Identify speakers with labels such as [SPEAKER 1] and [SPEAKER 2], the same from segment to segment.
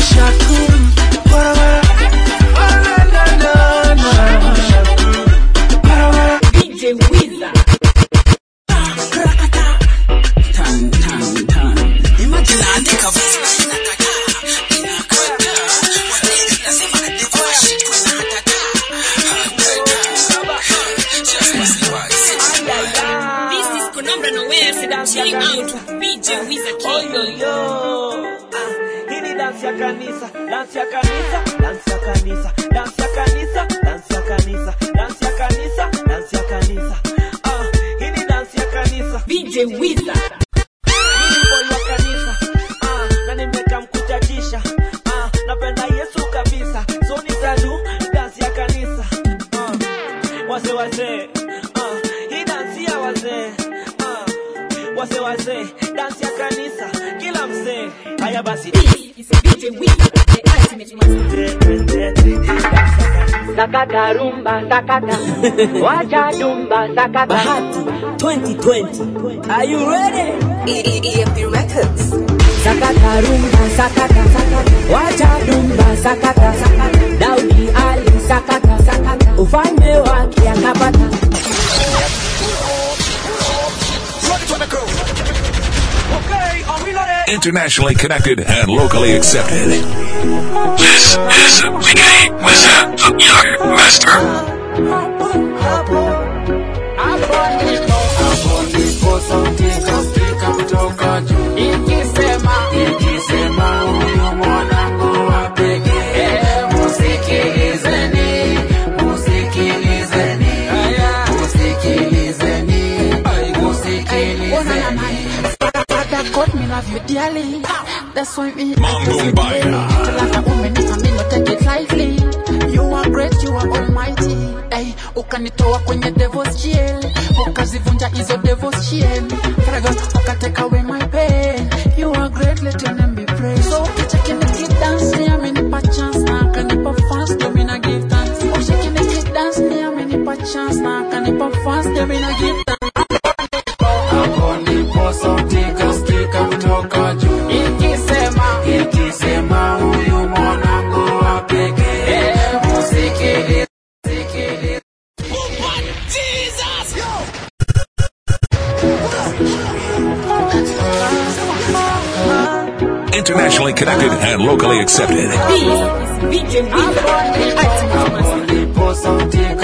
[SPEAKER 1] Shakur, wara wara, na na na na. Shakur, wara wara.
[SPEAKER 2] DJ Wiza.
[SPEAKER 1] Tan tan tan. Imagine naandika verse inakataa, inakataa. Wazee nasema nilikuwa shit inakataa. Just wasiwasi.
[SPEAKER 2] This is Konambra Noel chilling out with DJ Wiza King.
[SPEAKER 3] Hii ni dansi ya kanisa, dansi ya kanisa, dansi ya kanisa, dansi ya kanisa, dansi ya kanisa, dansi ya kanisa, dansi ya kanisa. Ah, hii ni dansi ya kanisa.
[SPEAKER 2] DJ Wiza.
[SPEAKER 3] Mimi ni boy wa kanisa. Ah, na nimeka mkuchachisha. Ah, napenda Yesu kabisa. So nitadu dansi ya kanisa. Ah, wazee wazee. Ah, hii dansi ya wazee. Ah, wazee wazee, dansi ya kanisa. Kila mzee. Haya basi.
[SPEAKER 2] This is DJ Wiza, the ultimate master.
[SPEAKER 3] Sakata rumba sakata wacha dumba sakata
[SPEAKER 4] Bahati 2020. Are you ready?
[SPEAKER 5] EMP Records.
[SPEAKER 4] Sakata rumba sakata sakata. Wacha dumba sakata sakata. Daudi Ali sakata sakata. Ufalme wake akapata.
[SPEAKER 6] Internationally connected and locally accepted.
[SPEAKER 7] This is Biggie Wizard, the Young Master.
[SPEAKER 8] Father God, me love you dearly. That's why me
[SPEAKER 6] Mambo Mbaya.
[SPEAKER 8] like a woman, if I me not take it lightly. You are great, you are almighty. Hey, ukanitoa kwenye devil's jail, ukazivunja hizo devil's chain. Father God, ukatake away my pain. You are great, let your name be praised. So ukicheki niki dance, ni amenipa chance na akanipa fast, ndio mimi na give thanks. Ukicheki niki dance, ni amenipa chance na akanipa fast, ndio mimi na give thanks.
[SPEAKER 6] Internationally connected and locally accepted.
[SPEAKER 2] This is DJ Wiza, the ultimate master.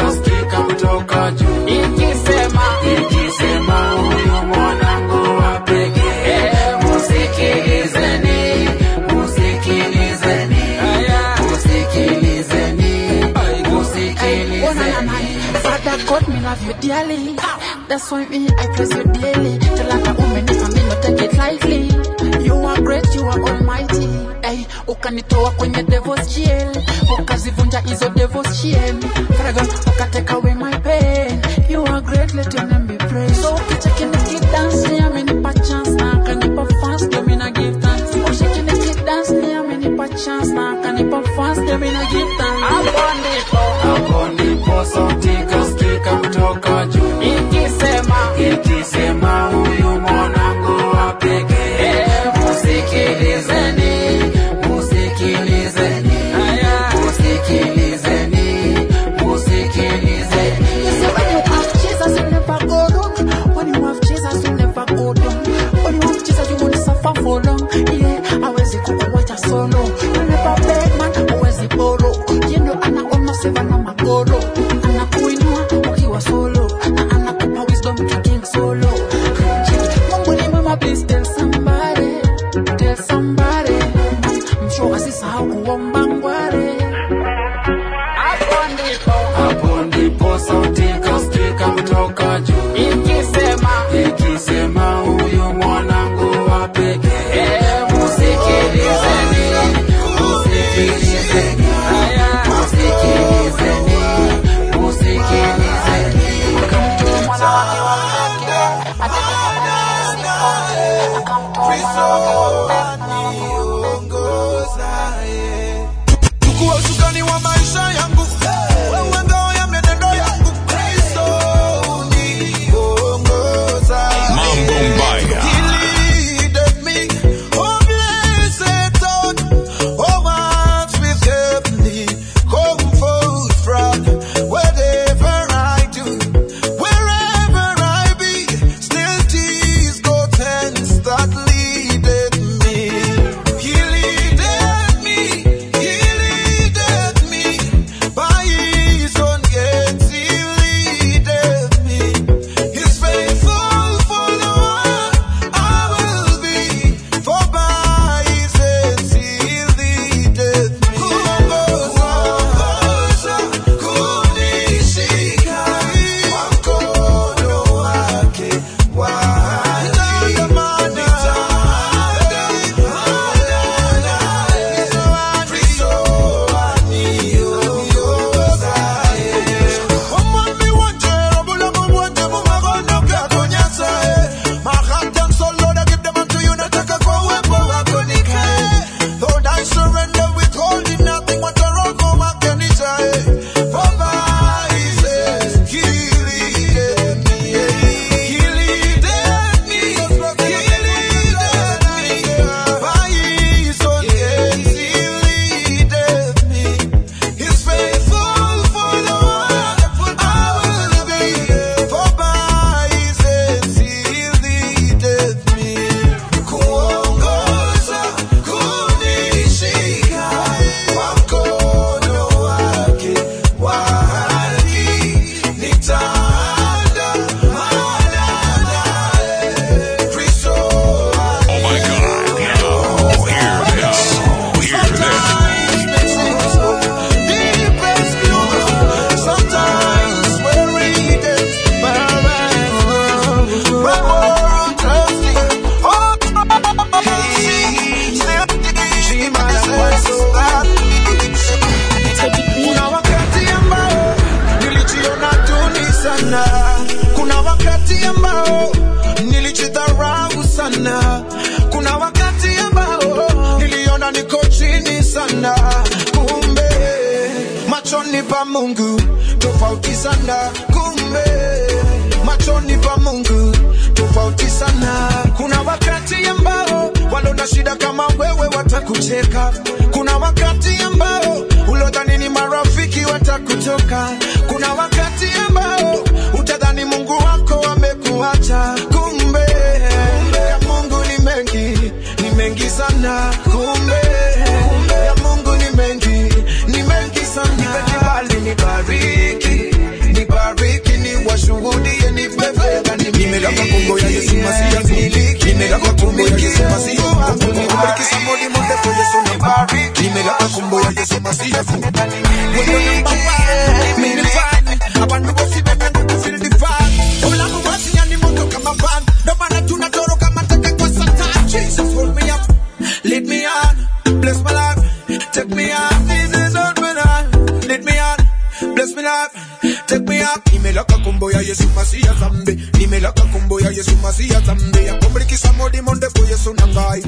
[SPEAKER 8] Father God, me love you dearly. That's why me I praise you daily. Till like a woman, if I me not take it lightly. You are great, you are almighty. Hey, ukanitoa kwenye devil's jail, ukazivunja hizo devil's chain. Father God, ukatake away my pain. You are great, let your name be praised. So ukicheki niki dance, ni amenipa chance na akanipa fast, ndio mimi na give thanks. Ukicheki niki dance, ni amenipa chance na akanipa fast, ndio mimi na give thanks. Hapo ndipo You say when you have Jesus, you never go wrong. When you have Jesus, you never go down. When you have Jesus, you won't suffer for long. Yeah, hawezi kukuwacha solo. You never beg man, huwezi borrow. You know anaona seva na magoro. Anakuinua ukiwa solo. Na anakupa wisdom to king solo. Mungu ni mwema, please tell somebody. Tell somebody. I'm sure asisahau kuomba ngware. Hapo ndipo.
[SPEAKER 1] Chukua usukani wa maisha yangu wewe ngao ya mienendo yangu Kristo uniongoza
[SPEAKER 6] Mambo Mbaya.
[SPEAKER 1] He leaded me, oh blessed God, over machoni pa mungu tofauti sana kumbe machoni pa mungu tofauti sana kuna wakati ambao walona shida kama wewe watakucheka kuna wakati ambao ulodhani ni marafiki watakutoka kuna wakati ambao utadhani mungu wako amekuacha kumbe ya mungu ni mengi ni mengi sana kumbe ya mungu ni mengi ni mengi sana nipe kibali nibariki nibariki ni washuhudie nipe fedha nimelaka kumbo ya yesu masia nimelaka kumbo ya yesu masia kubariki somebody monde for yesu nibariki nimelaka kumbo ya yesu masia wewe number one mimi fan abantu bose bemenda kufeel the fan ulamu wasi yani moto kama van ndo maana tunatoroka mateke kwa satan jesus hold me up lead me on bless my life take me on this is not me on lead me on bless me life take me up nimelaka kumbo ya yesu masia zambe nimelaka kumbo ya yesu masia zambe yakombrikisa modi monde fo yesu nangai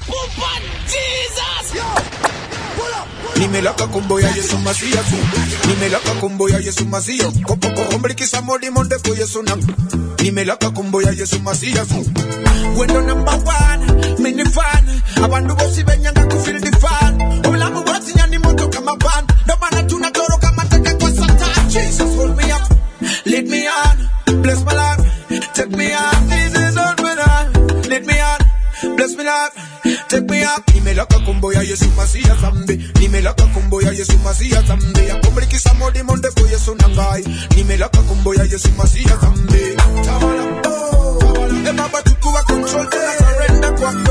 [SPEAKER 1] nimelaka kumbo ya yesu masia tu nimelaka kumbo ya yesu masia kopokokombrikisa modi monde fo yesu nang nimelaka kumbo ya yesu masia tu wendo number one mini fan abantu bose benyanga kufeel the fan obulamu bwatinya ni moto kama van ndo maana tunatoroka mateke kwa satan jesus hold me up lead me on bless my life take me on this is not me on lead me on bless me life take me up nimelaka kumbo ya yesu masia zambe nimelaka kumbo ya yesu masia zambe yakombrikisa modi monde fo yesu nangai nimelaka kumbo ya yesu masia zambe tawala oh, tawala. e baba chukua control tuna surrender kwako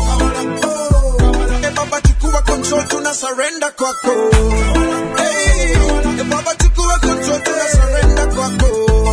[SPEAKER 1] e baba chukua control tuna surrender kwako hey, e baba chukua control tuna surrender kwako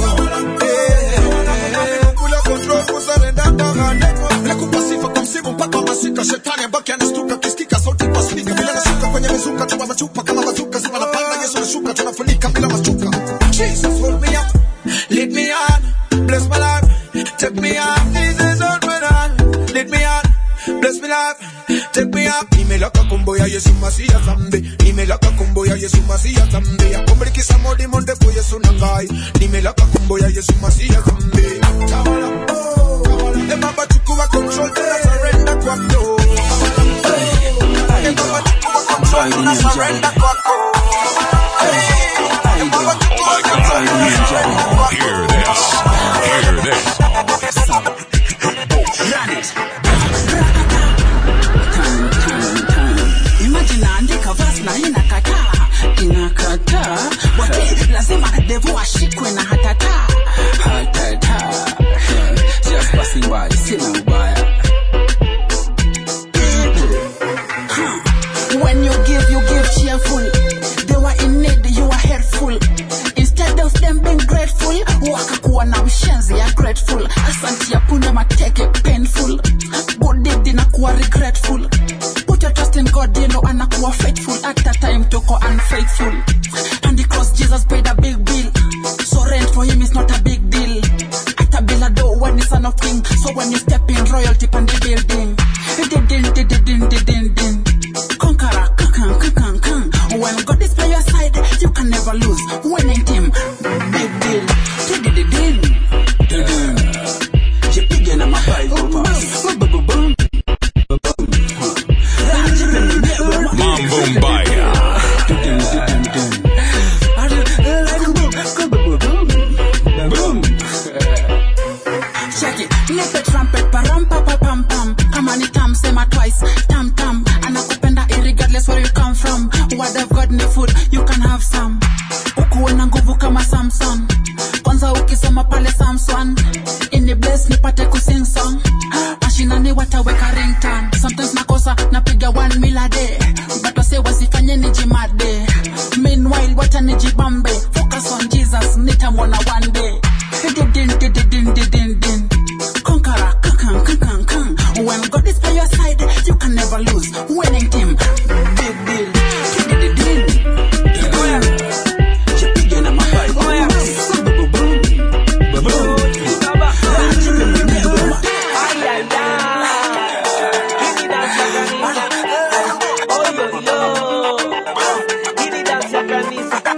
[SPEAKER 1] Hey, kula control kusarenda kwako nakupa sifa kwa msimu mpaka masika shetani abaki anastuka kisikika sauti kwa spika bila nashuka kwenye mizuka tuba machupa kama mazuka zima napanda yesu nashuka tunafunika bila mashuka jesus hold me up lead me on bless my life take me on this is all me on lead me on bless me life take me up nimelaka kumbo ya yesu masia zambe nimelaka kumbo ya yesu masia zambe yakombrikisa modi monde fo yesu nangai nimelaka kumbo ya yesu masia zambe tawala oh, tawala. e baba chukua control tena surrender kwako e baba chukua control tena surrender kwako e baba chukua control tena surrender kwako
[SPEAKER 6] Hear this. Hear this.
[SPEAKER 8] Imagine naandika verse na inakataa inakataa wati lazima devu ashikwe na hatata hatata just passing by sina ubaya When you give, you give cheerful. They were in need, you were helpful. Instead of them being grateful, wakakuwa na mshenzi ya grateful. Asanti ya punda mateke painful. Good deed inakuwa regretful. Put your trust in God, you know anakuwa faithful. At that time toko unfaithful. And the cross Jesus paid a big bill. So rent for him is not a big deal. At a bill a door when it's son of king. So when you step in royalty on the building. Din din din din din din din din. Conqueror, kakan, kakan, kan. When God is by your side, you can never lose. Winning team, big deal. Tidididin. Didin. Jipige na mabible verse. Boom.
[SPEAKER 6] Mambo Mbaya.
[SPEAKER 8] Check it. Nipe trumpet param pa pa pam pam. Kama ni tam sema twice. Tam tam. Anakupenda irregardless where you come from. Word of God ni food, you can have some. Ukuwe na nguvu kama Samson. Kwanza ukisoma pale Samson. Ini bless nipate kusing song. Mashinani wataweka ringtone. Sometimes nakosa napiga one meal a day. But wase wasifanye nijimade. Meanwhile wacha nijibambe. Focus on Jesus nitamwona one day. Din din din din din din din. Conqueror, kakan, kakan, kan. When God is by your side, you can never lose. Winning team, big deal. Din-din-din-din. Din-din. Jipige na mabible. Boom, boom, boom.
[SPEAKER 3] Hili dance ya kanisa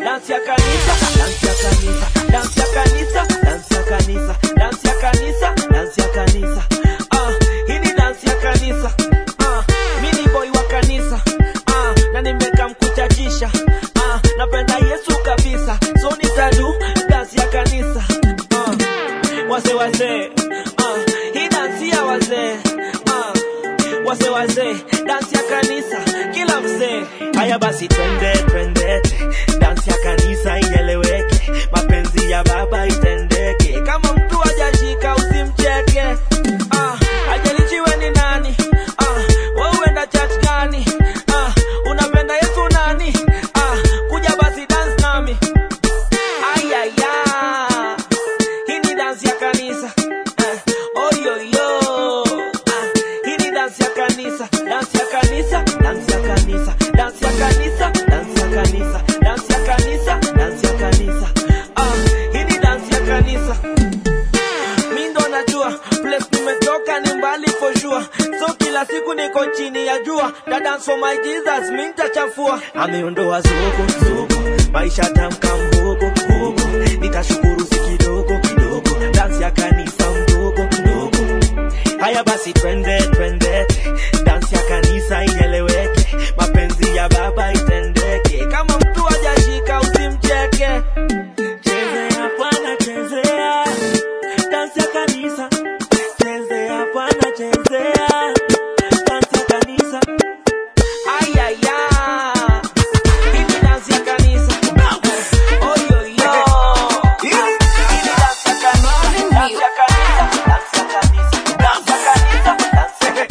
[SPEAKER 3] dansi ya kanisa kila mzee haya basi twende twende dansi ya kanisa ieleweke mapenzi ya baba itendeke kama mtu hajashika usimcheke ah, ajalichiwe ni nani ah, wewe uenda church gani ah, unapenda yesu nani ah, kuja basi dance nami ayaya hii ni dansi ya kanisa eh, oyoyo ah, hii ni dansi ya kanisa dansi ya kanisa dansi ya kanisa dansi ya kanisa dansi ya kanisa dansi ya kanisa dansi ya kanisa ah, hii ni dansi ya kanisa mi ndo najua place nimetoka ni mbali for sure so kila siku niko chini ya jua dance for my jesus mi nitachafua ameondoa zugu zugu maisha tamka mhogo mhogo nitashukuru si kidogo kidogo dansi ya kanisa mdogo mdogo haya basi twende twende dansi ya kanisa ieleweke mapenzi ya baba itendeke kama mtu hajashika usimcheke chezea bwana chezea dansi ya kanisa chezea bwana chezea dansi ya kanisa ayaya hii ni dansi ya kanisa Eh, oyoyo hii ni dansi ya kanisa dansi ya kanisa dansi ya kanisa dansi ya kanisa dansi ya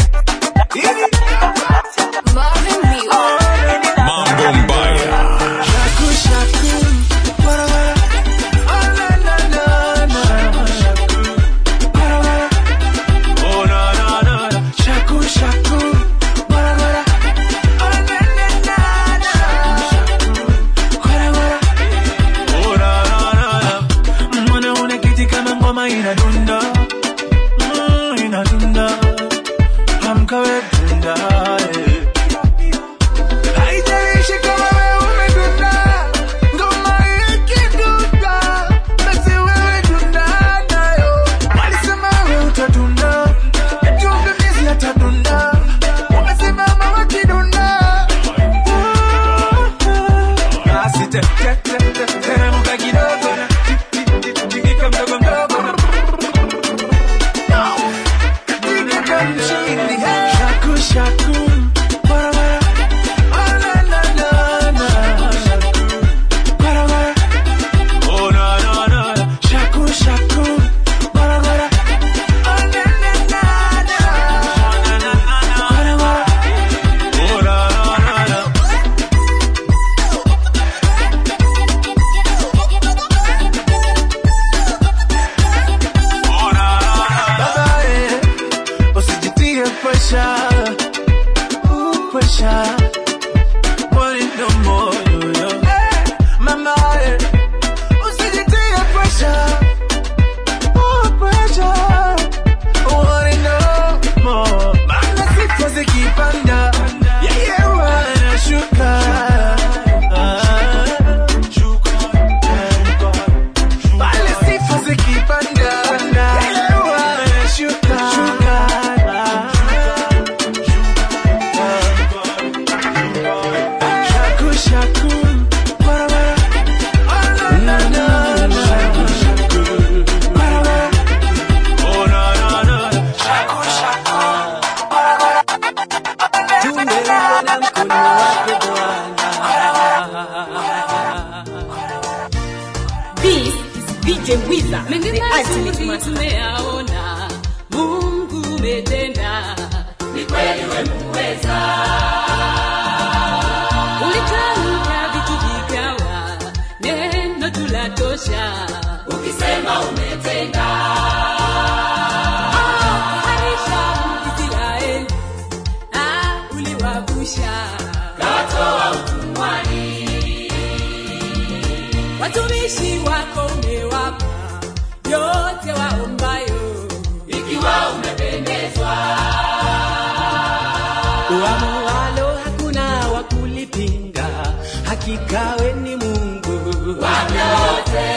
[SPEAKER 5] Marvin Mule.
[SPEAKER 6] Mambo Mbaya.
[SPEAKER 1] Shaku, shaku, wara, wara. Oh, na, na, na, na. Wara, wara. Oh, na, na, na, na. Shaku, shaku, wara, wara. Oh, na, na, na, na. Wara, wara. Oh, na, na, na, na. Mbona unaketi kama ngoma inadunda Mm, inadunda amka we dunda eh. Haijalishi kama wewe umedunda, ngoma ikidunda, basi wewe dunda nayo. Walisema wewe utadunda, eti mvamizi atadunda. Wamesimama wakidunda. Basi te- te- te- te- teremka kidogo na ti- ti- ti- tingika mdogo mdogo na- Tingika mchini, hey. Shaku, shaku, wara, wara. Oh, na, na, na, na. Wara, wara. Oh, na, na, na, na. Shaku, shaku, wara, wara. Oh, na, na, na, na. Wara, wara. Oh, na, na, na, na. Baba, eh, usijitie pressure. Ooh, pressure. Put it no more, yo, yo. Mama, eh, usijitie pressure. Ooh, pressure. Want it no more. Maana sifa zikipanda, yeye wanashuka. Pale sifa zikipanda, yeye wanashuka. Shaku, shaku, wara, wara. Oh, na, na, na, na. Wara, wara. Oh, na, na, na, na. Shaku, shaku, wara, wara.
[SPEAKER 3] Tumeuona mkono wako
[SPEAKER 2] This is DJ Wiza,
[SPEAKER 9] Mengi
[SPEAKER 2] the ultimate
[SPEAKER 9] mazuri
[SPEAKER 2] master.
[SPEAKER 9] tumeyaona, Mungu umetenda, ni kweli wemuweza. Ulitamka vitu vikawa, neno tulatosha, ukisema umetenda. Ah, harisha Israeli, ah, uliwavusha, kawatoa utumwani watumishi wako umewapa yote waombayo, ikiwa umependezwa.
[SPEAKER 3] uamualo hakuna wa kulipinga hakika we ni mungu
[SPEAKER 9] Wavyote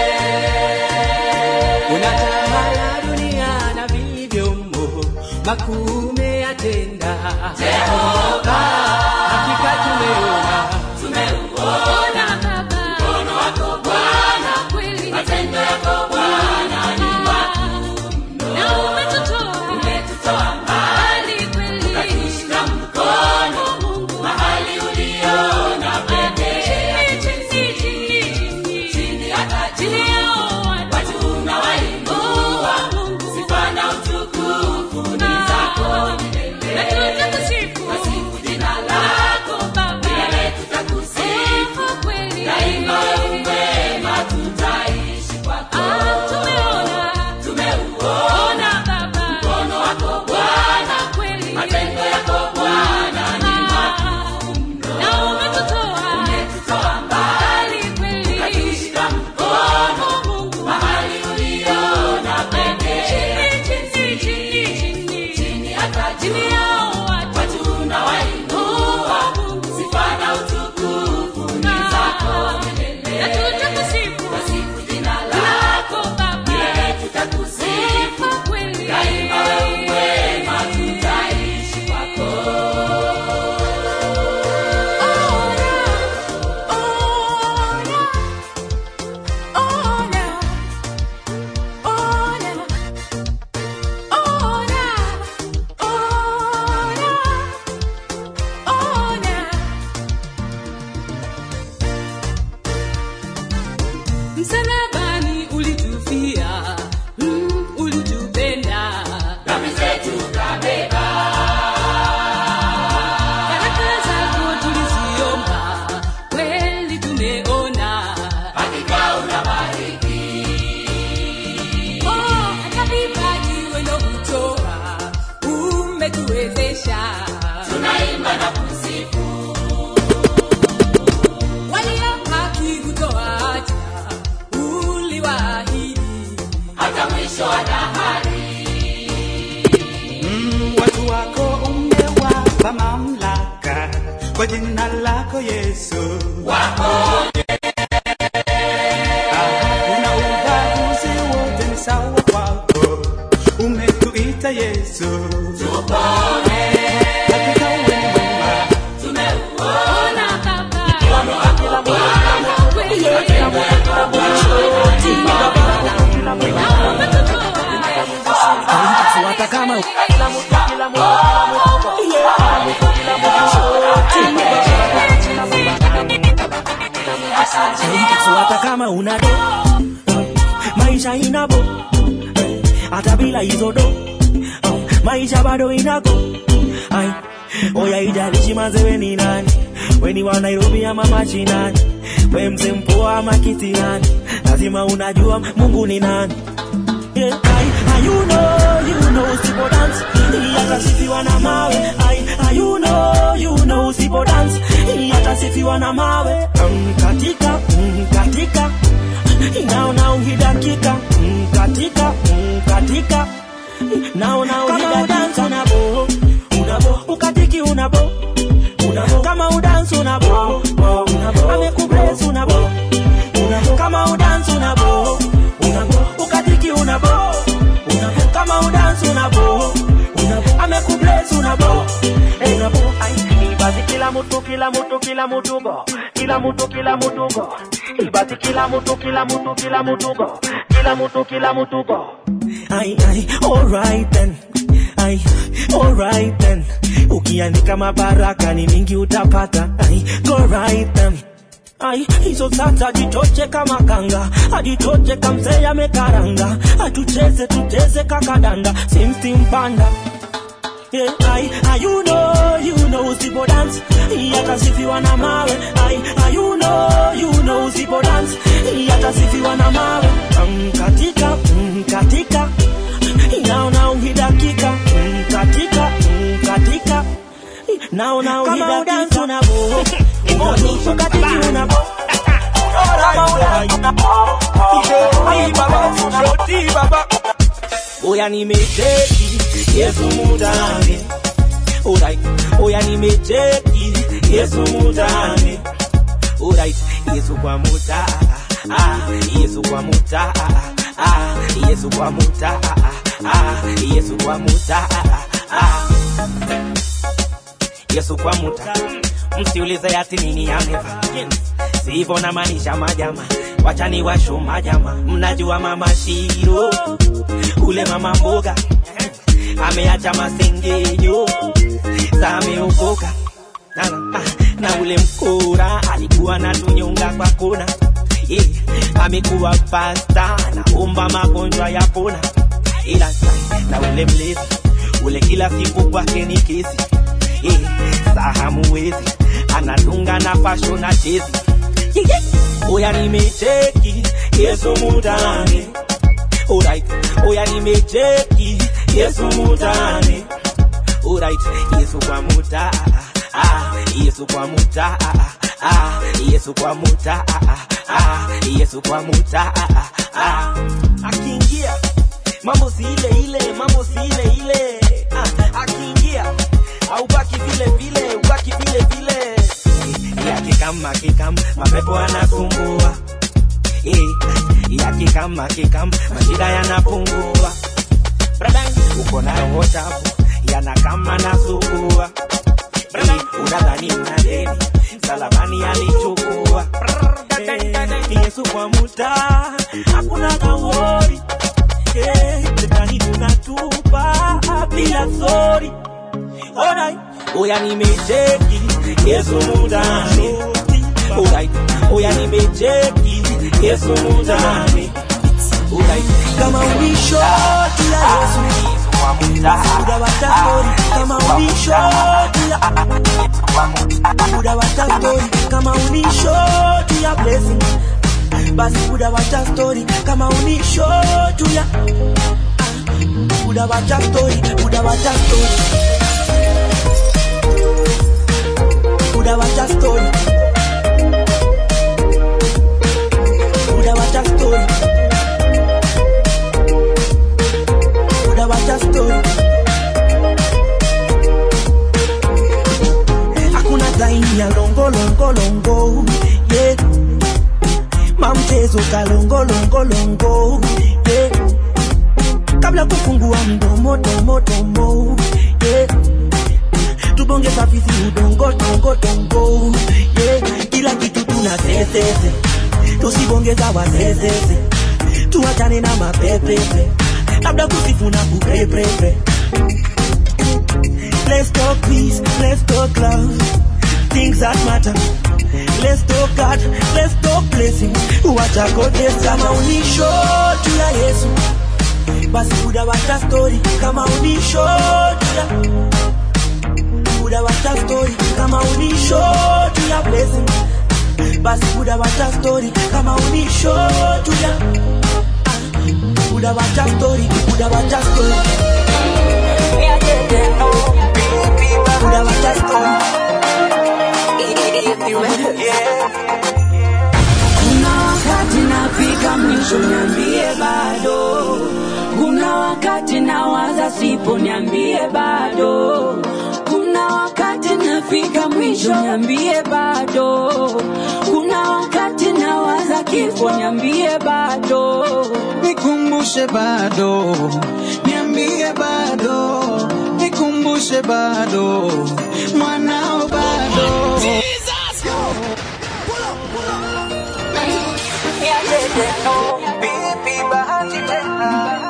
[SPEAKER 3] unatawala dunia na vilivyomo makuu umeyatenda
[SPEAKER 9] Jehova,
[SPEAKER 3] hakika tumeona
[SPEAKER 9] tumeuona Baba, mkono wako Bwana, kweli matendo yako Bwana ni makuu mno, na umetutoa umetutoa mbali kweli, ukatushika mkono wataimba na kusifu.
[SPEAKER 4] walio haki kutoacha uliwaahidi
[SPEAKER 9] hata mwisho wa dahari.
[SPEAKER 10] Mm, watu wako umewapa mamlaka kwa jina lako Yesu.
[SPEAKER 9] Waponye
[SPEAKER 10] Hakuna ubaguzi, wote ni sawa kwako. Umetuita Yesu,
[SPEAKER 9] tupone,
[SPEAKER 10] hakika wewe ni mwema.
[SPEAKER 9] tumeuona Baba, mkono wako Bwana, kweli matendo yako Bwana, timiza Bwana, na umetutoa
[SPEAKER 3] hata kama so hata kama una do maisha inabo hata bila hizo do maisha bado inako ai oya ijalishi mazewe ni nani weni wa nairobi ama machinani we mzee mpoa ama kitirani lazima unajua mungu ni nani Yeah, I, I, you know, you know, usipo dance yatasifiwa na mawe I, I, you know, you know, usipo dance yatasifiwa na mawe mm, katika mm, katika naona uhidakika mm, katika mm, katika naona uhidakika unabo unabo ukatiki unabo unabo kama udansi unabo unabo amekubless unabo unabo kama udansi unabo unabo ukatiki unabo unabo kama udansi unabo unabo amekubless unabo Eh, unabo ai ibasi kila mtu kila mtu kila mtu go kila mtu kila mtu go ibasi kila mtu kila mtu kila mtu go kila mtu kila mtu go ai ai alright then ai alright then ukiandika mabaraka ni mingi utapata ai go right then Ai, hizo sasa jitoche kama kanga, ajitoche kamsea mekaranga, atucheze tucheze kakadanda, simsti mpanda Yeah, ai, ai, you know, you know, usipo dance yatasifiwa na mawe ai, ai, you know, you know, usipo dance yatasifiwa na mawe um, katika um, katika naona uhidakika um, katika um, katika naona uhidakika unabo unabo katika unabo Oya nimecheki Yesu mutane Alright Oya nimecheki Yesu mutane Alright Yesu kwa muta ah, Yesu kwa muta ah, Yesu kwa muta ah, Yesu kwa muta ah, Yesu kwa muta msiulize ati nini ameva sivyo namaanisha majama wachani washo majama mnajua mama shiro ule mama mboga ameacha masengenyo sameokoka na, na, na ule mkora alikuwa na tunyonga kwa kona yeah, amekuwa pasta naomba magonjwa ya pona ila na ule mlezi ule kila siku kwake ni kesi yeah, sahamuwezi anadunga na fasho na chezi yeah, yeah. oya nimecheki yesu mutane Alright, oya nimecheki Yesu mutane Alright, Yesu kwa muta ah, Yesu kwa muta ah, Yesu kwa muta ah, Yesu kwa muta ah, akiingia mambo si ile ile, mambo si ile ile ah, akiingia haubaki vile vile, ubaki vile vile yakikam akikam mapepo anasumbua eh, yakikam akikam mashida yanapungua Brother, uko na roho chafu yanakama na sugua Eh, unadhani una deni msalabani alichukua Eh, Yesu kwa muta hakuna kawori Eh, shetani tunatupa bila sori Alright, oya nimecheki Yesu mudani Alright, oya nimecheki Yesu mudani Alright, kama unisho kila Yesu Muda wa tafori kama unisho kila Muda wa tafori kama unisho kila blessing basi muda wa story kama unisho tuya muda wa story muda wa story laini ya longolongolongo yeah. mamchezo kalongolongolongo yeah. kabla kufungua mdomo domo domo yeah. tubonge safisi udongo dongo dongo yeah. kila kitu tuna sesese tusibongeza wasesese tuachane na mapepepe labda kusifu na kupepepe Let's talk peace, let's talk love, things that matter. Let's talk God, let's talk blessings. Wacha goodness kama unisho tu ya Yesu. Basi buda wacha story kama unisho tu ya Buda wacha story kama unisho tu ya blessing. Basi buda wacha story kama unisho tu ya Buda wacha story, Buda wacha story. Yeah, yeah, yeah, oh. Buda wacha story.
[SPEAKER 4] Kuna wakati nafika mwisho, niambie bado. Kuna wakati nawaza sipo, niambie bado. Kuna wakati nafika mwisho, niambie bado. Kuna wakati nawaza kifo, niambie bado.
[SPEAKER 10] nikumbushe bado, niambie bado, nikumbushe bado, mwanao bado.
[SPEAKER 3] Baby, bahati tena.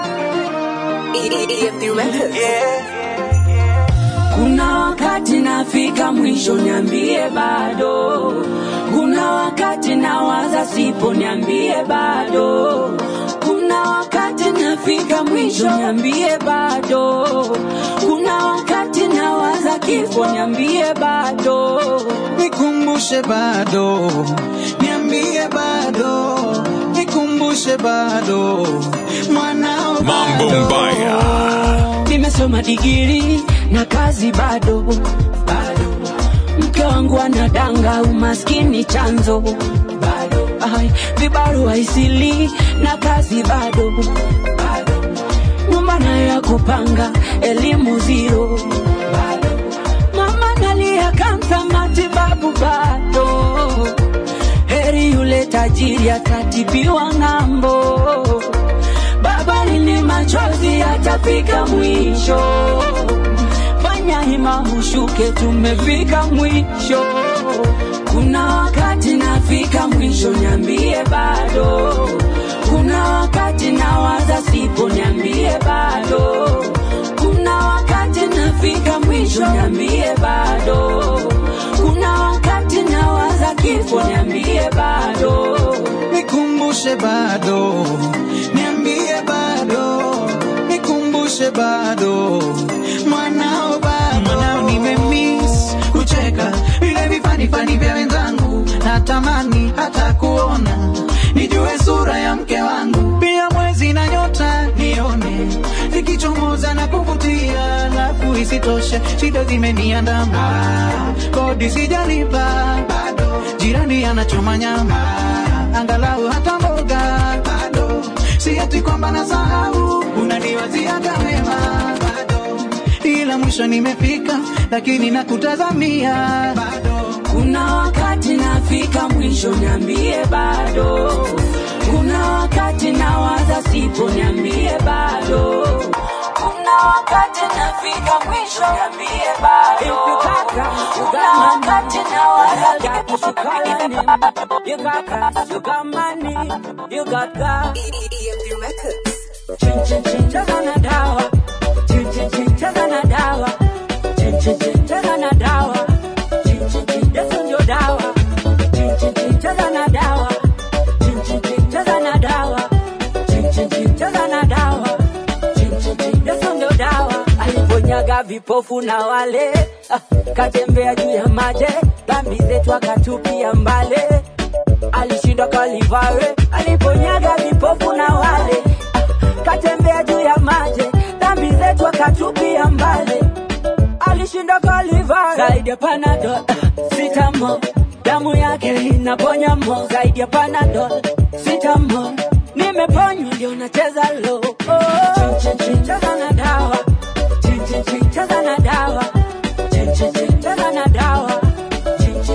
[SPEAKER 4] Kuna wakati nafika mwisho, niambie bado. Kuna wakati nawaza sipo, niambie bado. Kuna wakati nafika mwisho, niambie bado. Kuna wakati nawaza kifo, niambie bado.
[SPEAKER 10] nikumbushe bado, niambie bado, nikumbushe bado, mwanao
[SPEAKER 6] Mambo
[SPEAKER 10] bado.
[SPEAKER 6] mbaya.
[SPEAKER 4] Nimesoma digiri na kazi bado bado. Mke wangu anadanga, umaskini chanzo bado. Ai, vibarua isili na kazi bado bado. Nyumba nayo ya kupanga, elimu zero bado. Mama nalia kansa, matibabu bado. Heri yule tajiri atatibiwa ng'ambo baba lini machozi yatafika mwisho fanya hima ushuke tumefika mwisho kuna wakati nafika mwisho niambie bado kuna wakati nawaza sipo niambie bado kuna wakati nafika mwisho niambie bado kuna wakati nawaza kifo niambie bado
[SPEAKER 10] nikumbushe bado, niambie bado, nikumbushe bado, mwanao bado, mwanao nimemiss kucheka vile vifanifani vya wenzangu, natamani hata kuona nijue sura ya mke wangu, pia mwezi na nyota nione zikichomoza na kuvutia, alafu isitoshe shida zimeniandama, kodi sijalipa bado, jirani anachoma nyama, angalau hata mboga bado, si ati kwamba nasahau, unaniwaziaga wema bado, ila mwisho nimefika, lakini nakutazamia bado.
[SPEAKER 4] Kuna wakati nafika mwisho, niambie bado. Kuna wakati nawaza sipo, niambie bado. Kuna wakati nafika mwisho, niambie bado. Kuna wakati nawaza kitu You got cash, you got money, you got God. Chin chin chin cheza na dawa. Chin chin chin cheza na dawa. Chin chin chin cheza na dawa. Chin chin chin Yesu ndio dawa. Chin chin chin cheza na dawa. Chin chin chin cheza na dawa. Chin chin chin cheza na dawa. Chin chin chin Yesu ndio dawa. Aliponyaga vipofu na wale ah, katembea juu ya maji, dhambi zetu akatupia mbali alishindwa Kalivare, aliponyaga vipofu na wale ah, katembea juu ya maji, dhambi zetu akatupia mbali, alishinda Kalivare zaidi ya Panadol ah, sitamo damu yake inaponya mo zaidi ya Panadol sitamo nimeponywa ndio nacheza lo oh. Chin, chin, chin, cheza na dawa Chin, chin, chin, cheza na dawa Chin, chin, chin, cheza na dawa Chin,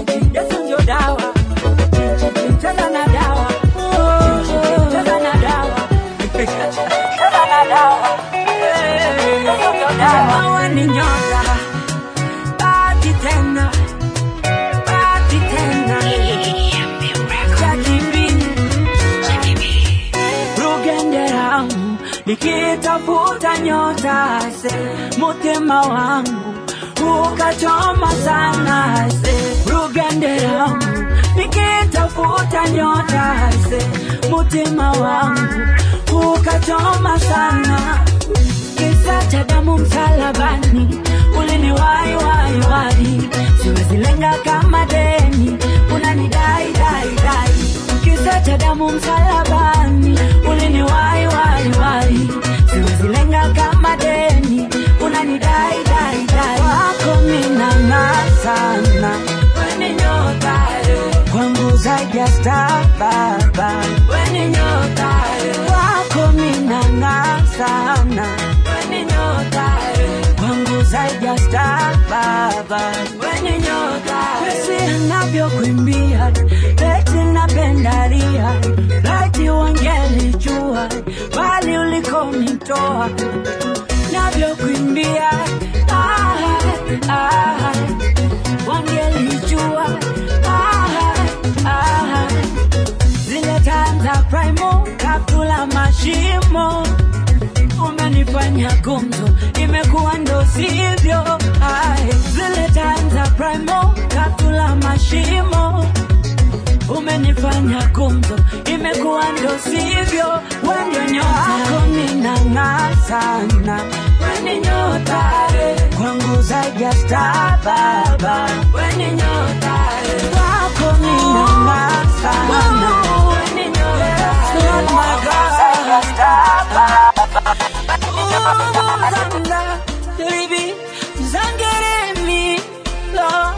[SPEAKER 4] nikitafuta nyota se mutima wangu ukachoma sana se rugende yangu nikitafuta nyota se mutima wangu ukachoma sana kisa cha damu msalabani uliniwai wai wai siwezilenga kama deni unanidai dai dai kisa cha damu msalabani uliniwai wai wai siwezilenga kama deni unanidai dai dai wako minang'aa sana weni nyota kwangu zaidi ya star baba weni nyota wako minang'aa sana weni nyota kwangu zaidi ya star baba weni nyota pesi anavyokuimbia eti napendalia laiti wangelijua bali ulikonitoa navyokuimbia ah, ah, wangelijua ah, ah, zile tanza primo kaptula mashimo umenifanya gumzo imekuwa ndo sivyo Ai, zile tanza primo kaptula mashimo umenifanya gumzo imekuwa ndo sivyo wendio nyota minang'aa sana weni nyota kwangu zaidi ya star baba weni nyota wako minang'aa sana weni nyota kwangu zaidi ya star baba Uzanga, baby, zangeremi, Lord.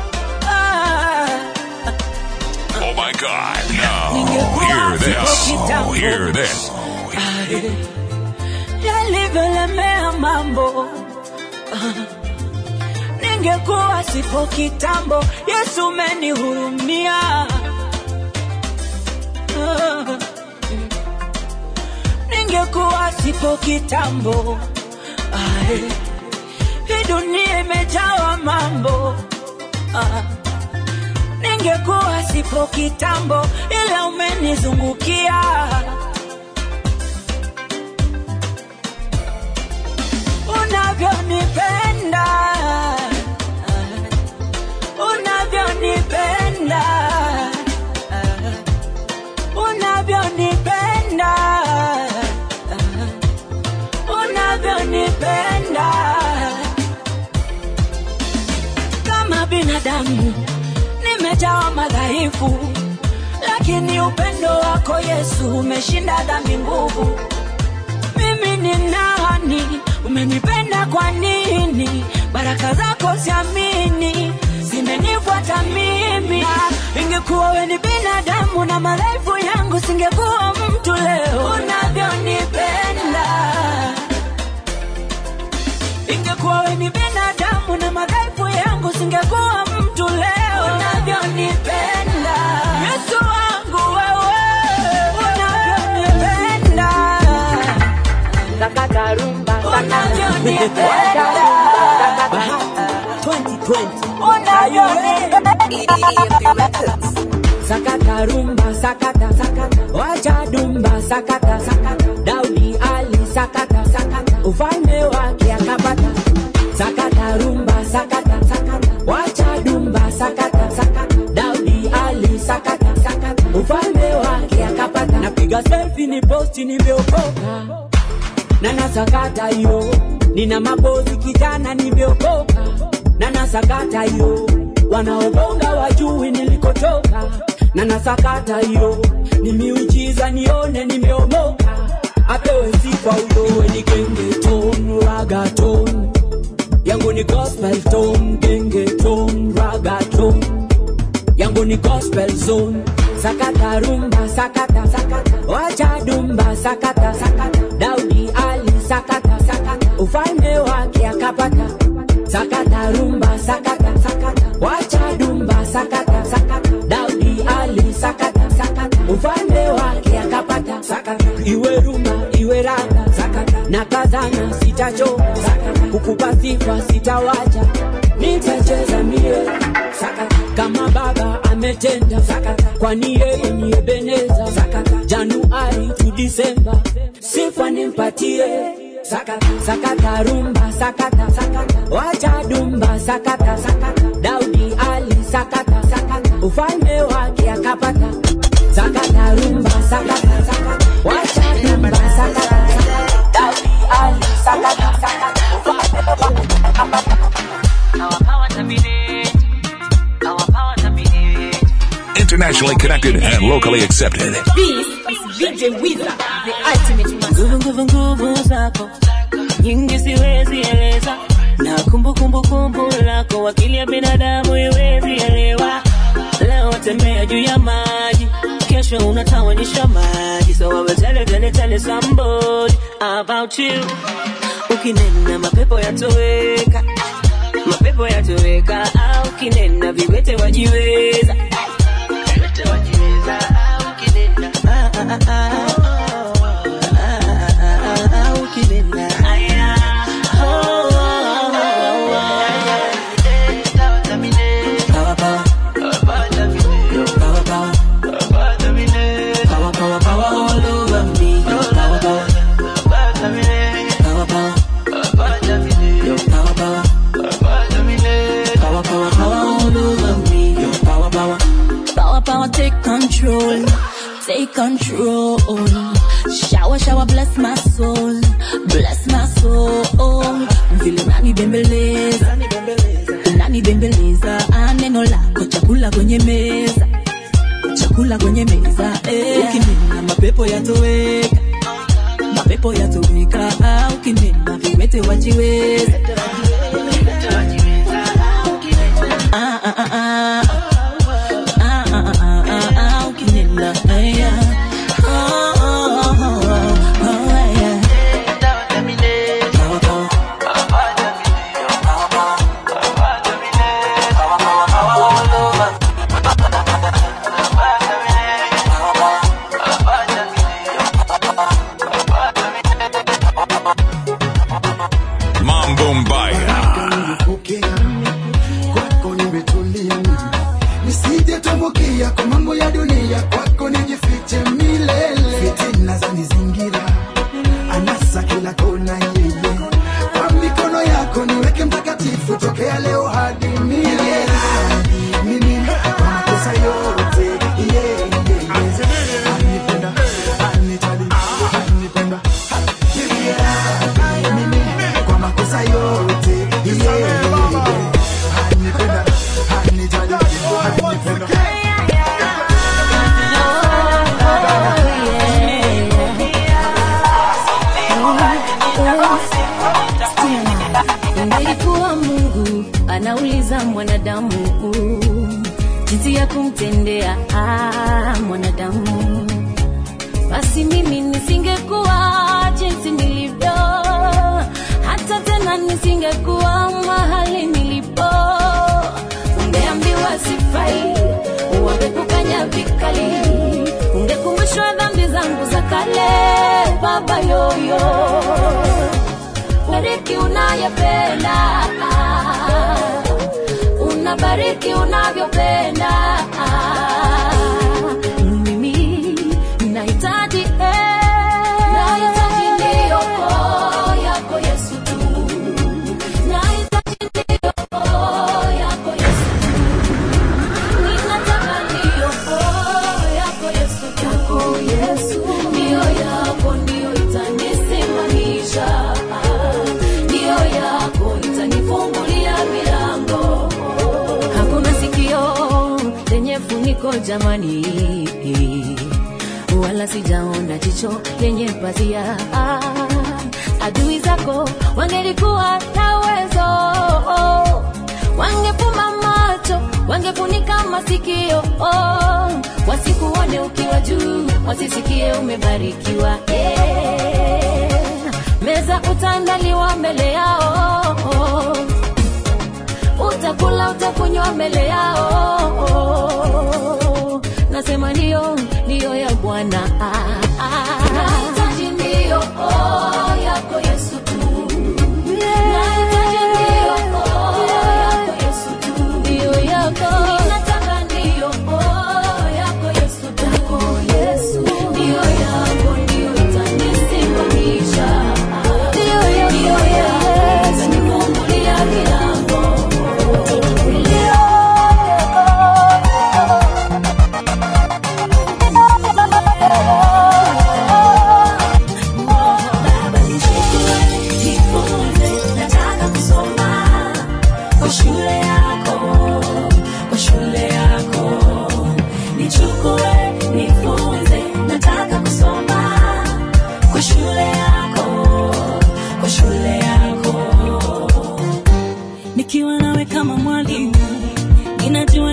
[SPEAKER 6] Oh my God. Now, hear this. Hear this.
[SPEAKER 4] yalivyolemea mambo ningekuwa sipo kitambo yesu umenihurumia ningekuwa sipo kitambo Ai, hii dunia imejawa mambo Ah, ningekuwa sipo kitambo ila umenizungukia unavyonipenda unavyonipenda unavyonipenda unavyonipenda kama binadamu nimejawa madhaifu lakini upendo wako yesu umeshinda dhambi nguvu mimi ni nani umenipenda kwa nini baraka zako siamini zimenifuata mimi Na ingekuwa we ni binadamu na madhaifu yangu singekuwa mtu leo unavyonipenda ingekuwa we ni binadamu na madhaifu yangu singekuwa mtu leo unavyonipenda yesu wangu wewe unavyonipenda sakata rumba unavyonipenda 2020 sakata rumba sakata sakata wacha dumba sakata sakata daudi ali sakata sakata ufalme wake akapata sakata rumba sakata sakata wacha dumba sakata sakata daudi ali sakata sakata ufalme wake akapata napiga selfie ni posti nimeokoka na nasakata hiyo nina mabozi kijana nimeokoka na nasakata hiyo wanaobonga wajui nilikotoka na nasakata hiyo ni miujiza nione nimeomoka apewe sifa huyo iwe ni gengeton ragaton yangu ni gospel ton gengeton ragaton yangu ni gospel zone sakata rumba sakata sakata wacha dumba sakata sakata daudi ali sakata sakata ufalme wake akapata sakata rumba sakata sakata wacha dumba sakata sakata daudi ali sakata sakata ufalme wake akapata sakata iwe rumba iwe raga sakata na kazana sitachoka sakata kukupa sifa sitawacha nitacheza mie sakata kama baba ame ametenda kwani yeye ni ebeneza januari tu disemba sifa nimpatie sakata sakata rumba sakata sakata wacha dumba sakata sakata daudi ali sakata sakata ufalme wake akapata sakata rumba sakata sakata wacha dumba sakata sakata daudi ali sakata sakata ufalme wake akapata
[SPEAKER 2] Our power dominate. Our power dominate.
[SPEAKER 6] Internationally connected and locally accepted.
[SPEAKER 2] This is VJ Wizard, the ultimate master.
[SPEAKER 11] nguvu nguvu nguvu zako nyingi siwezi eleza na kumbukumbu kumbu lako akili ya binadamu iwezi elewa leo tembea juu ya maji kesho unatawanyisha maji so I will tell you, tell you, tell you somebody about you ukinena mapepo yatoweka mapepo yatoweka au ukinena viwete wajiweza viwete wajiweza au ukinena ah, ah, ah, ah. ukinena aya oh, oh, oh, Power, power. Yo, power, power. Power, power, power all over me. Yo, power, power. Power, power. Yo, power, power. Power, power, power all over me. Yo, power, power.
[SPEAKER 12] Power, power, take control. Take control. Shower, shower, bless my soul. Bless my soul. Vile nani bembeleza. Nani bembeleza. Ah, Neno lako chakula kwenye meza. Chakula kwenye meza. Eh.
[SPEAKER 11] ukinena mapepo yatoweka mapepo yatoweka au ukinena viwete wajiweza Ah, ah, ah, ah. Ah, ah, ah, ah, ah, ah, ukinena aya. Oh, oh, oh, oh, oh, aya. Power, power.
[SPEAKER 6] Mambo Mbaya.
[SPEAKER 1] Nimepokea kwako, nimetulia nisije tumbukia kwa mambo ya dunia, kwako nijifiche milele. Fitina za nizingira, anasa kila kona, yeye kwa mikono yako niweke mtakatifu, tokea leo hadi milele. Mimi kwa makosa yote, yeah, yeah, yeah. Anipenda, anijali, anipenda, yeah. Mimi kwa makosa yote, yeah, yeah, yeah. Anipenda, anijali, anipenda.
[SPEAKER 12] Ingelikuwa Mungu anauliza mwanadamu jinsi ya kumtendea ah, mwanadamu, basi mimi nisingekuwa jinsi nilivyo, hata tena nisingekuwa mahali nilipo. Ungeambiwa sifai, wangekukanya vikali, ungekumbushwa dhambi zangu za kale, baba yoyo bariki unayopenda unabariki unavyopenda mimi nahitaji eh, nahitaji ndiyo oh, yako yesu tu nahitaji ndiyo oh, yako yesu tu ninataka ndiyo oh, yako yesu tu yako yesu ndiyo yako ndiyo itanisimamisha ndiyo yako itanifungulia milango hakuna sikio lenye funiko jamani wala sijaona jicho lenye pazia adui zako wangelikuwa na uwezo wangefumba macho wangefunika masikio wasikuone ukiwa juu wasisikie umebarikiwa eh. meza utaandaliwa mbele yao utakula utakunywa mbele yao nasema ndiyo ndiyo ya bwana nahitaji ndiyo oh, yako yesu tu nahitaji ndiyo oh, yako yesu tu ndiyo yako ninataka ndiyo oh,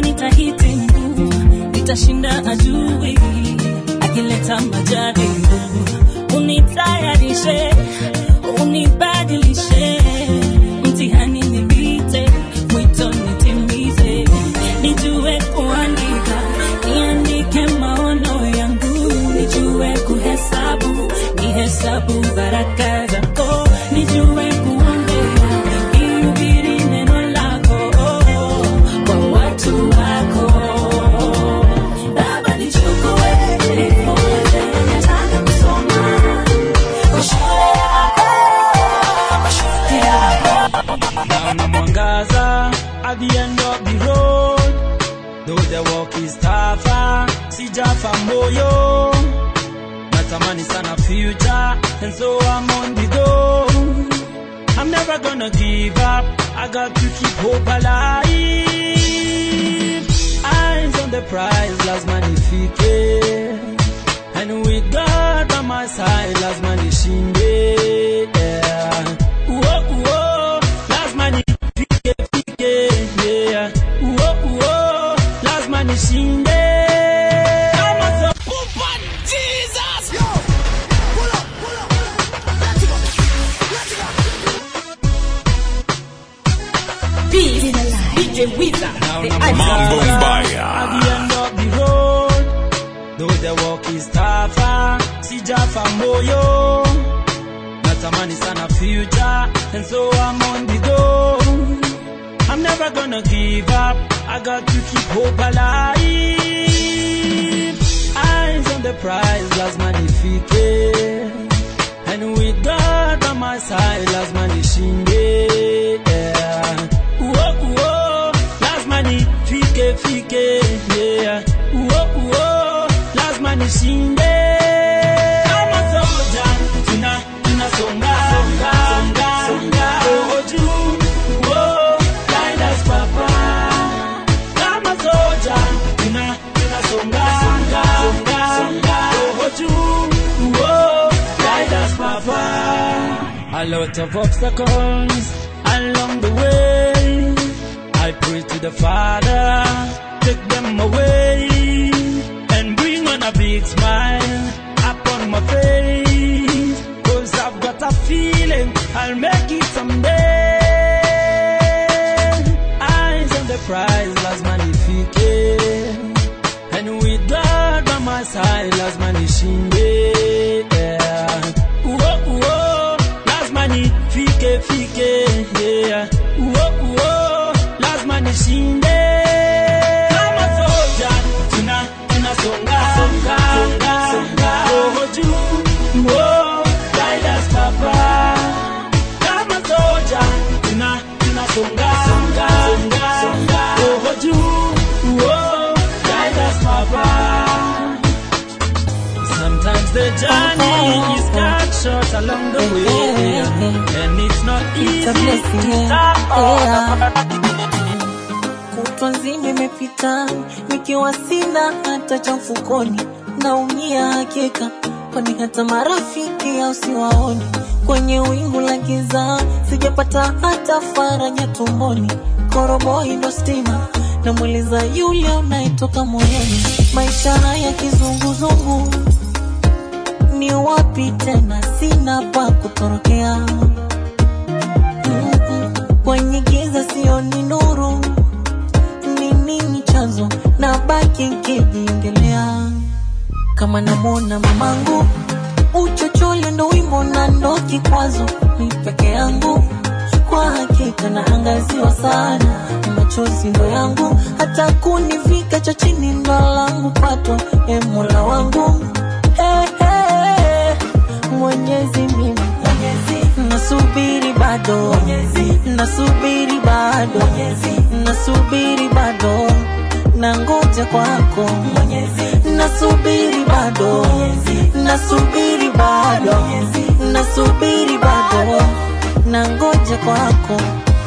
[SPEAKER 11] nitahitimu nitashinda adui akileta majaribu unitayarishe unibadilishe mtihani nipite mwito nitimize nijue kuandika niandike maono yangu nijue kuhesabu nihesabu baraka zako nijue kuongea nihubiri neno lako kwa watu wako baba nichukue nifunze nataka kusoma kwa shule yako kwa shule yako
[SPEAKER 3] Naona mwangaza at the end of the road. Though the walk is tougher, sijafa moyo. Natamani sana future, and so I'm on the go. I'm never gonna give up. I got to keep hope alive. Eyes on the prize, lazima nifike. And with God by my side, lazima nishinde. Yeah. Uo, uo, lazima nifike, fike, yeah. Uo, uo, lazima nishinde. Kama so-
[SPEAKER 2] Peace. DJ Wizard. The
[SPEAKER 6] Mambo
[SPEAKER 2] Ice.
[SPEAKER 6] Mbaya.
[SPEAKER 3] At the end of the road, though the walk is tougher, sijafa moyo. Natamani sana future, and so I'm on the go. I'm never gonna give up. I got to keep hope alive. Eyes on the prize, lazima nifike. And with God by my side, lazima nishinde. Yeah. Uo, uo, lazima nifike, fike, yeah. Uo, uo, lazima nishinde. Kama soja, tuna, tunasonga, songa, songa, songa. Roho juu, uo, guide us, Papa. Kama soja, tuna, tunasonga, songa, songa, songa. Roho juu, uo, guide us, Papa. A lot of obstacles along the way. I pray to the Father, take them away, and bring on a big smile upon my face. Cause I've got a feeling I'll make it someday. Eyes on the prize, lazima nifike. And with God by my side, lazima nishinde. Yeah. Uo, uo, lazima nifike, fike, yeah. Uo, uo, lazima nishinde. Kama soja, tuna, tunasonga, songa, songa, songa. Roho juu, uo, guide us, Papa. Kama soja, tuna, tunasonga, songa, songa, songa. Roho juu, uo, guide us, Papa. Sometimes the journey is cut short along the way, and it's not easy to stop.
[SPEAKER 13] kutwa nzima imepita nikiwa sina hata cha mfukoni, naumia hakika, kwani hata marafiki au siwaoni. Kwenye wingu la giza sijapata hata faraja tumboni, koroboi ndo stima namweleza yule unayetoka moyoni. Maisha haya kizunguzungu, ni wapi tena? Sina pa kutorokea Mm-mm. kwenye giza sioni nuru ni nini chanzo na baki nkijiongelea kama namwona mamangu uchochole ndo wimbo na ndo kikwazo ni peke yangu kwa hakika naangaziwa sana machozi ndo yangu hata kunivika cha chini ndo langu patwa e mola wangu hey, hey, mwenyezi mimi nasubiri bado nasubiri bado nasubiri bado nangoja kwako nasubiri bado nasubiri bado nasubiri bado nangoja kwako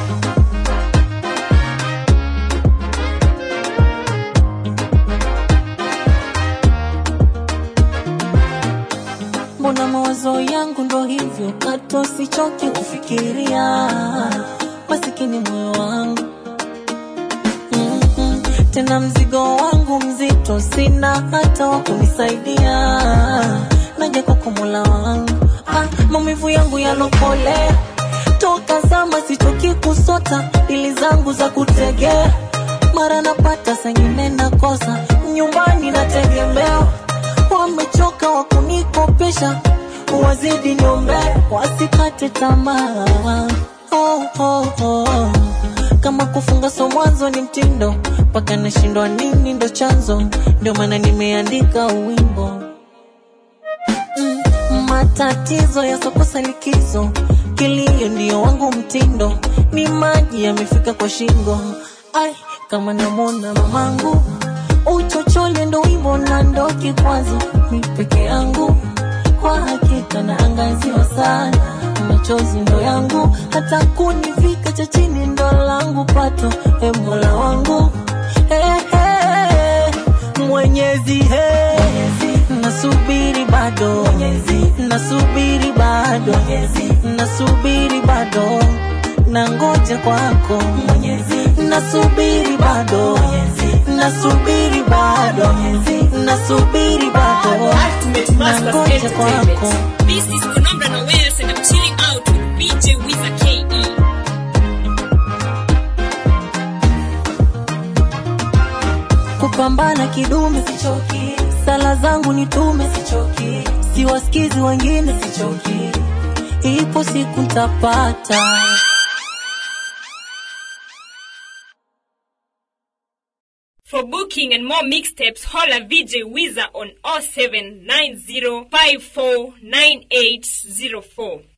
[SPEAKER 13] mbona mawazo yangu ndo hivyo kato sichoki kufikiria masikini moyo wangu Mm-mm. tena mzigo wangu mzito, sina hata wa kunisaidia. Naja kwako Mola wangu, ah, maumivu yangu yalokolea toka zama, sichoki kusota dili zangu za kutegea, mara napata sengine nakosa, nyumbani nategemewa, wamechoka wa kunikopesha, wazidi niombe, wasikate tamaa oh, oh, oh. Kama kufunga so mwanzo ni mtindo, mpaka nashindwa nini ndo chanzo, ndio maana nimeandika uwimbo mm, matatizo yasokosa likizo, kilio ndio wangu mtindo, ni maji yamefika kwa shingo. Ai, kama namwona mamangu uchochole ndo wimbo na ndo kikwazo, mi peke yangu kwa hakika naangaziwa sana, machozi ndo yangu, hata kunivika cha chini ndo langu pato. E Mola wangu hey, hey, Mwenyezi hey, nasubiri bado nasubiri bado nasubiri bado na ngoja kwako nasubiri bado nasubiri bado nasubiri bado na ngoja kwako
[SPEAKER 2] This is Conambra Noels and I'm chilling out with BJ Wizard KE.
[SPEAKER 13] kupambana kidume sichoki, sala zangu nitume sichoki, siwasikizi wengine sichoki, ipo siku ntapata.
[SPEAKER 2] For booking and more mixtapes, holla VJ Wizard on 0790549804.